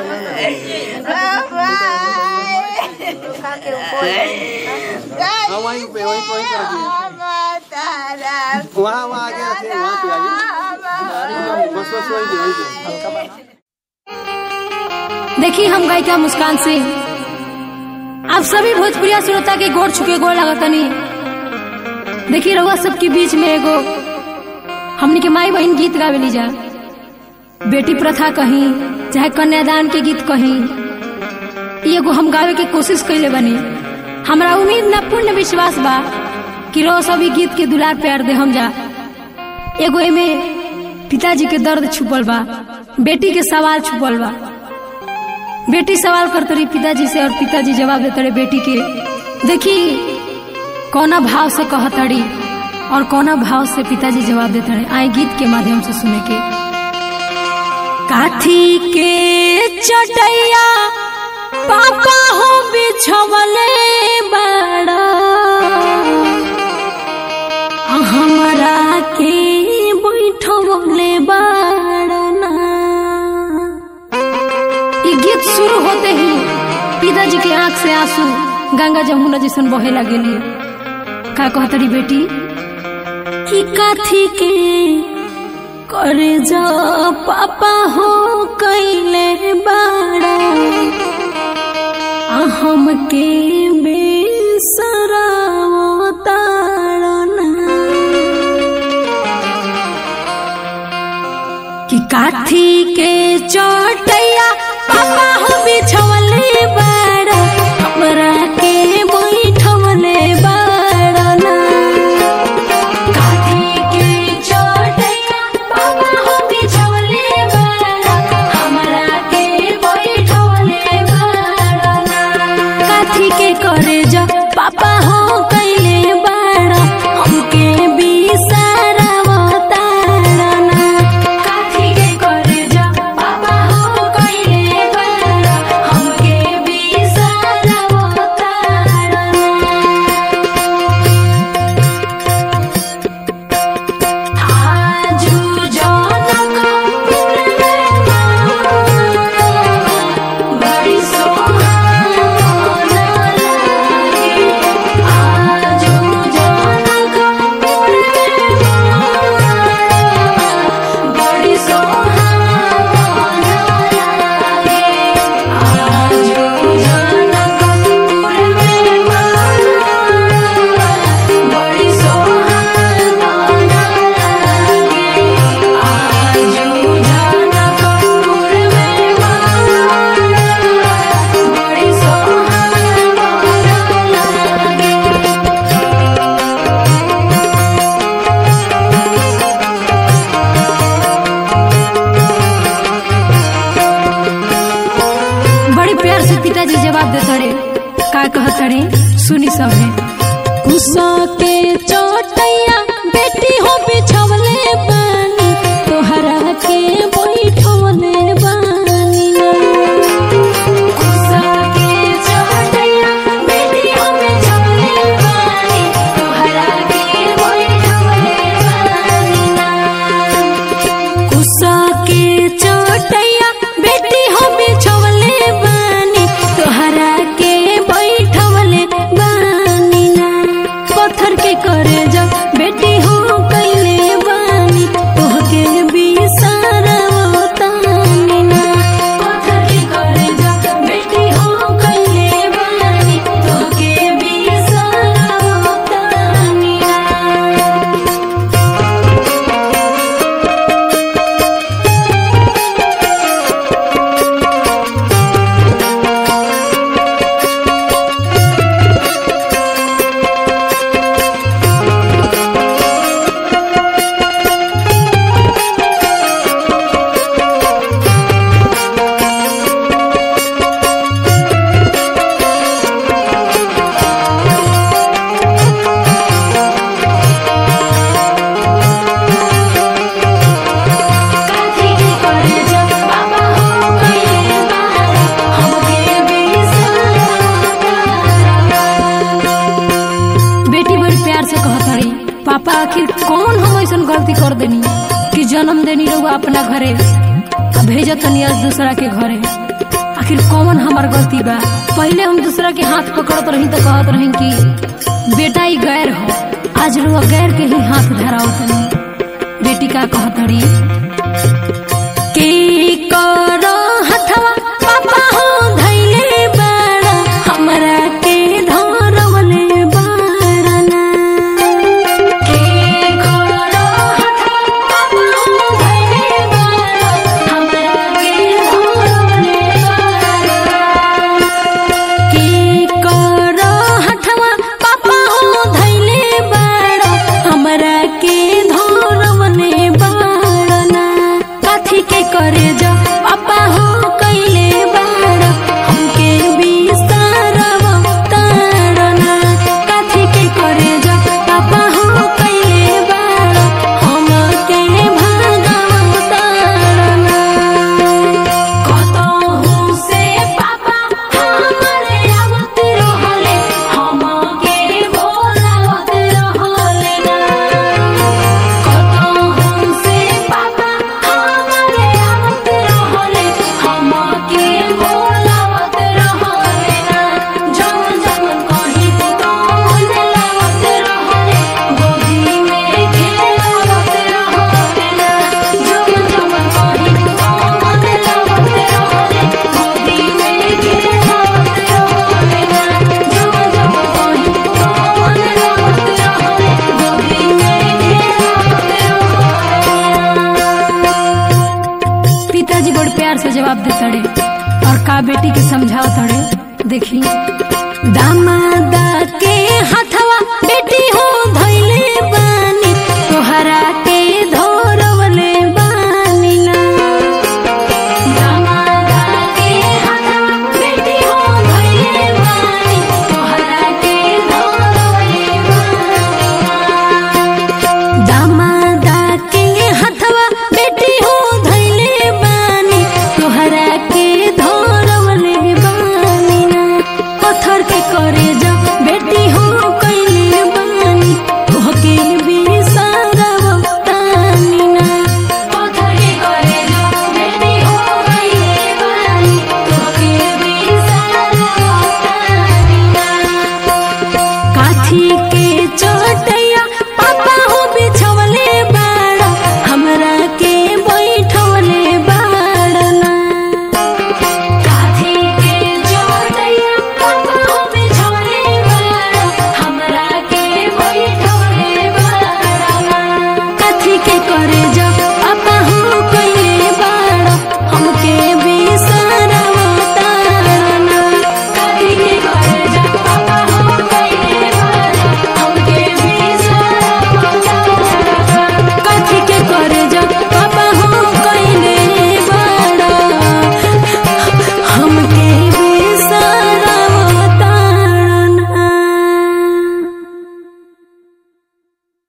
हाँ वहीं पे वहीं पे वहीं पे रखिए वहाँ वहाँ आगे रखिए वहाँ पे आगे बस बस वहीं पे वहीं पे हल्का बना देखी हम गायिका मुस्कान सिंह आप सभी भोजपुरिया श्रोता के गोड़ छुके गोड़ लगतनी देखी रहुआ सबके बीच में एगो हमनी के माई बहन गीत गावेली जा बेटी प्रथा कहीं चाहे कन्यादान के गीत कहीं ई एगो हम गावे के कोशिश कैले बनी हमरा उम्मीद ना पूर्ण विश्वास बा कि रो सभी गीत के दुलार प्यार दे हम जा एगो एमे पिताजी के दर्द छुपल बा बेटी के सवाल छुपल बा बेटी सवाल करते रही पिताजी से और पिताजी जवाब देते रहे बेटी के देखी कौना भाव से कहतड़ी और कौना भाव से पिताजी जवाब देते रहे आए गीत के माध्यम से सुने के काठी के चटैया पापा हो बिछवले बड़ा हमरा के बैठवले बड़ा ये गीत शुरू होते ही पिताजी के आंख से आंसू गंगा जमुना जैसन बहे लगेली का कहतरी बेटी कि काथी के करे जा पापा हो कैले बाड़ा आ हम के बेसरावो ताड़ना कि काथी के चोटैया पापा हो बिछवले बाड़ा हमरा के बैठवले बाड़ा ना काथी के चोटैया पापा हो बिछवले बाड़ा हमरा के बैठवले बाड़ा ना काथी के करे जा पापा हो कैले बाड़ा हमके बिसरावो ताड़ा ना काथी के करे जा पापा हो कैले बाड़ा हमके बिसरावो ताड़ा ना आजू जनक बड़ी सोहाना लागे आजू जनक बड़ी सोहाना लागे आजू जनक बड़ी सोहाना लागे आजू जनकपुर में बड़ी सोहाना लागे बड़ी प्यार से पिताजी जवाब देते रे का कहते रे सुनी सब है गुस्सा के चोटैया बेटी हो बिछवले बानी तोहरा के बैठवले बानी ना गुस्सा के चोटैया बेटी हो बिछवले बानी तोहरा के बैठवले बानी ना गुस्सा के चोटैया बेटी हो बिछवले बानी तोहरा के बैठवले बानी ना पत्थर के करे जा बेटी हो कैले बानी तोहके बिसरावो तानी ना पत्थर के करे जा बेटी हो कैले बानी तोहके बिसरावो तानी ना काथी के करे जा पापा हो कैले बाड़ा हमके बिसरावो बेटी बड़ी प्यार से कहत रही पापा आखिर कौन हम ऐसन गलती कर देनी कि जन्म देनी रहुआ अपना घरे आ भेजत तनी आज दूसरा के घरे आखिर कौन हमार गलती बा पहले हम दूसरा के हाथ पकड़त रही तो कहत रही कि बेटा ही गैर हो आज रुआ गैर के ही हाथ धरावत नहीं बेटी का कहत रही के करो हथवा पापा हो धैले बाड़ा हमरा के धरवले बाड़ना के करो हथवा पापा हो धैले बाड़ा हमरा के धरवले बाड़ना के करो हथवा पापा हो धैले बाड़ा हमरा के धरवले बाड़ना काथी के करे जा पापा हो कैले बाड़ा हमके बिस्तारव ताड़ना काथी के करे जा पापा हो कैले बाड़ा हमके भागव ताड़ना कतहु से पापा हमरे आवत रहले हमके बोलावत रहले ना कतहु से पापा हमरे आवत रहले हमके बोलावत रहले ना जवन जवन कही तवन लावत रहले गोदी में खेलावत रहले ना जवन जवन कही तवन लावत रहले गोदी में खेलावत रहले ना जवन जवन कही तवन लावत रहले गोदी में खेलावत पिताजी बड़ प्यार से जवाब देतड़े और का बेटी के समझाओ तड़े देखी दामादा के हाथवा बेटी हो धैले बानी तोहरा के धोरवले बानी ना दामादा के हाथवा बेटी हो धैले बानी तोहरा के धोरवले बानी ना दामादा के हथवा बेटी हो धैले बानी तोहरा के धरवले बानी ना पत्थर के करे जा बेटी हो